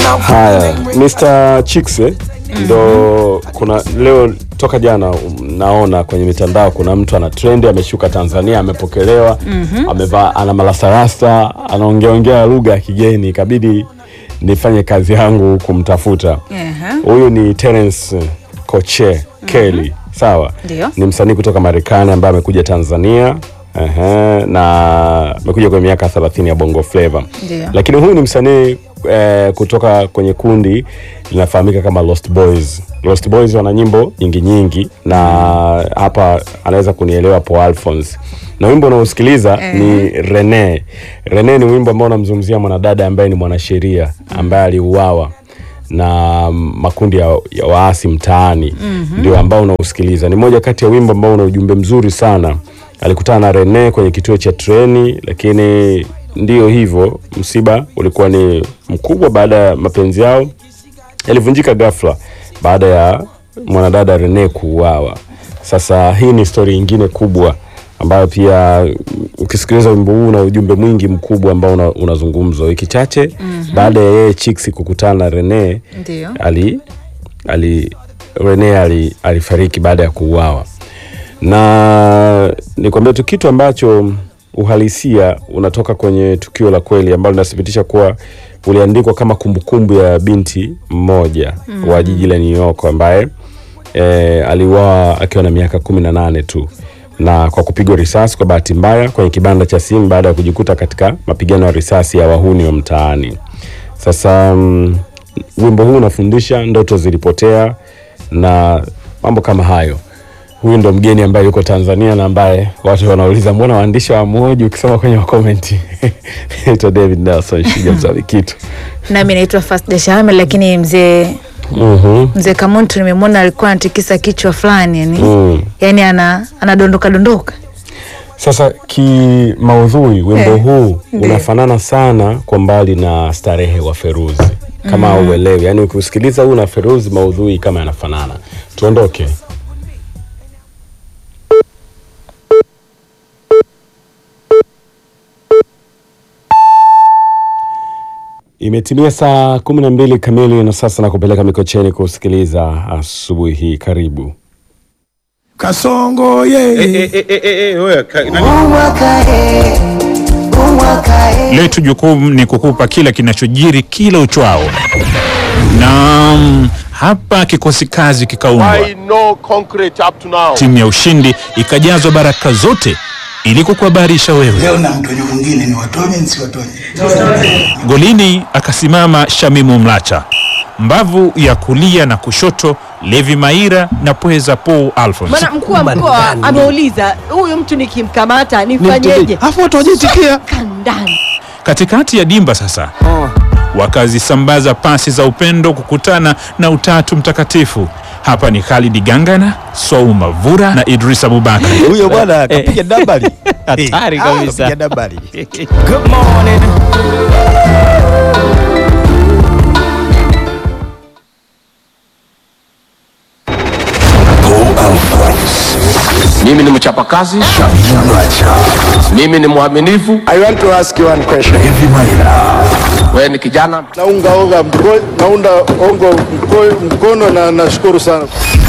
Haya, Mr. Chicks eh, ndo kuna leo toka jana um, naona kwenye mitandao kuna mtu ana trendi ameshuka Tanzania amepokelewa amevaa ana malasarasta anaongea ongea lugha ya kigeni ikabidi nifanye kazi yangu kumtafuta Ehe. huyu ni Terence Koche Kelly sawa Ndio. ni msanii kutoka Marekani ambaye amekuja Tanzania Ehe, na amekuja kwenye miaka 30 ya Bongo Flava Ndio. lakini huyu ni msanii eh, kutoka kwenye kundi linafahamika kama Lost Boys. Lost Boys wana nyimbo nyingi nyingi, na hapa anaweza kunielewa Paul Alphonse, na wimbo unaosikiliza ni Rene. Rene ni wimbo ambao unamzungumzia mwanadada ambaye ni mwanasheria ambaye aliuawa na makundi ya, ya waasi mtaani ndio ambao unausikiliza. Ni moja kati ya wimbo ambao una ujumbe mzuri sana. Alikutana na Rene kwenye kituo cha treni, lakini ndio hivyo, msiba ulikuwa ni mkubwa baada ya mapenzi yao yalivunjika ghafla baada ya mwanadada Rene kuuawa. Sasa hii ni stori nyingine kubwa ambayo pia mm, ukisikiliza wimbo huu una ujumbe mwingi mkubwa ambao una- unazungumzwa. Wiki chache baada ya yeye Chicks kukutana na Rene Ndio. ali, ali Rene ali, alifariki baada ya kuuawa, na nikwambia tu kitu ambacho uhalisia unatoka kwenye tukio la kweli ambalo linathibitisha kuwa uliandikwa kama kumbukumbu ya binti mmoja wa jiji la New York ambaye e, aliuawa akiwa na miaka kumi na nane tu na kwa kupigwa risasi kwa bahati mbaya kwenye kibanda cha simu baada ya kujikuta katika mapigano ya risasi ya wahuni wa mtaani. Sasa mm, wimbo huu unafundisha ndoto zilipotea na mambo kama hayo. Huyu ndo mgeni ambaye yuko Tanzania na ambaye watu wanauliza mbona waandishi wa moji ukisoma kwenye makomenti. Naitwa David Nelson Shiga mzavi kitu. Nami naitwa Fasda Shahame, lakini mzee Mhm. mzee Kamuntu nimemwona alikuwa anatikisa kichwa fulani yani, Mm. yani ana anadondoka dondoka. Sasa kimaudhui wimbo Eh, huu ndio. unafanana sana kwa mbali na starehe wa Feruzi kama mm. uelewi, yaani ukisikiliza huu na Feruzi maudhui kama yanafanana. Tuondoke. Imetimia saa kumi na mbili kamili na sasa na kupeleka Mikocheni kusikiliza asubuhi hii. Karibu. Kasongo ye letu jukumu ni kukupa kila kinachojiri kila uchwao, na mm, hapa kikosi kazi kikaundwa, Why no concrete up to now? timu ya ushindi ikajazwa baraka zote ili kukuhabarisha wewe. leo na mtonyo mwingine ni watonye nsiwatonye Golini akasimama Shamimu Mlacha, mbavu ya kulia na kushoto Levi Maira na pweza Paul Alphonse. Bwana mkuu wa mkoa ameuliza huyu mtu nikimkamata nifanyeje? afu watu wajitikia Kandani. Katikati ya dimba sasa wakazisambaza pasi za upendo kukutana na utatu mtakatifu. Hapa ni Khalid Gangana, Swau Mavura na Idris Abubakar. huyo bwana kapiga dabali Hatari Eh, kabisa. kapiga dabali Good morning. Mimi ni mchapakazi, mimi ni mwaminifu. I want to ask you one question. Wewe ni kijana, Naunga onga mko, naunda ongo mko, mkono na nashukuru sana.